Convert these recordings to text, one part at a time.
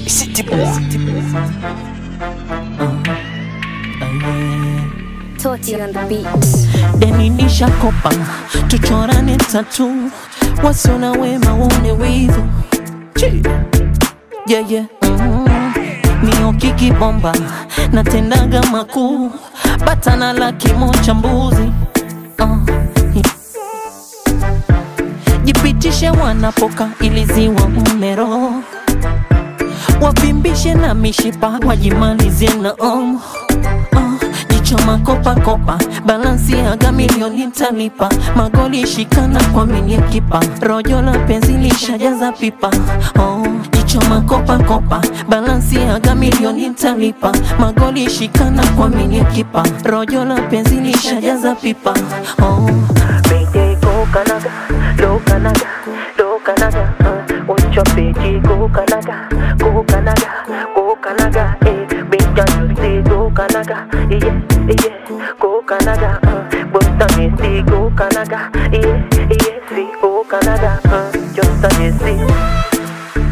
City boy. Toti on the beat. deni nishakopa tuchorane tatu wasiona wema waone wivu Chi. yeah, yeah. mm. niokiki bomba natendaga makuu batana la kimocha mbuzi uh. jipitishe wanapoka iliziwa umero wavimbishe na mishipa wajimalizie na om uh, jicho makopa kopa balansi aga milioni talipa magoli shikana kwa milie kipa rojo la penzi lishajaza pipa oh, jicho makopa kopa balansi aga milioni talipa magoli shikana kwa milie kipa rojo la penzi lishajaza pipa oh. Mayday go Canada, go Canada, go Canada. Uh, on your page, go Canada, go Canada, go Canada. Eh, big you say go Canada, yeah, yeah, go Canada. Uh, but I say go Canada, yeah, yeah, see go Canada. Uh, just a see.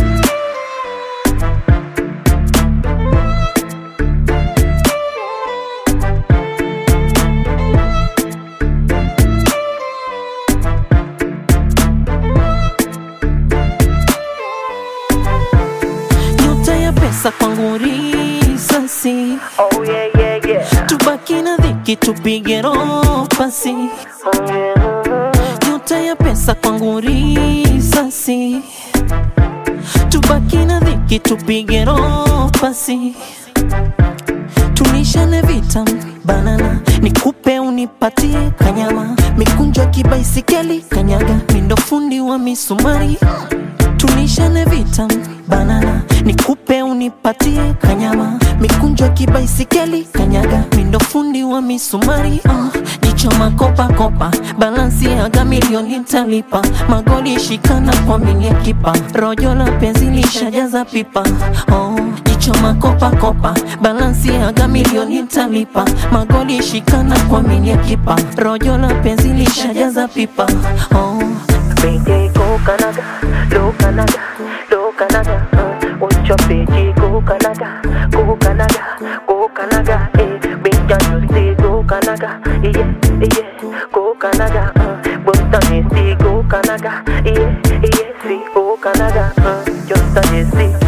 nyota ya pesa kwangu risasi Oh yeah, yeah, yeah. tubaki na dhiki tupige roho pasi Oh yeah. nyota ya pesa kwangu risasi tubaki na dhiki tupige roho pasi tulishane vita banana nikupe unipatie kanyama mikunjo kibaisikeli kanyaga mindo fundi wa misumari tulishane vita banana nikupe unipatie kanyama mikunjo kibaisikeli kanyaga mindo fundi wa misumari uh, jicho makopa kopa balansi aga milioni talipa magoli shikana kwa milie kipa rojo la penzi lishajaza pipa oh, jicho makopa kopa balansi aga milioni talipa magoli shikana kwa milie kipa rojo la penzi lishajaza pipa oh. Mayday go Canada, go Canada, go Canada. Uh, on your page, go Canada, go Canada, go Canada. Eh, big you say go Canada, yeah, yeah, go Canada. Uh, but I say go Canada, yeah, yeah, see go Canada. Uh, just a see.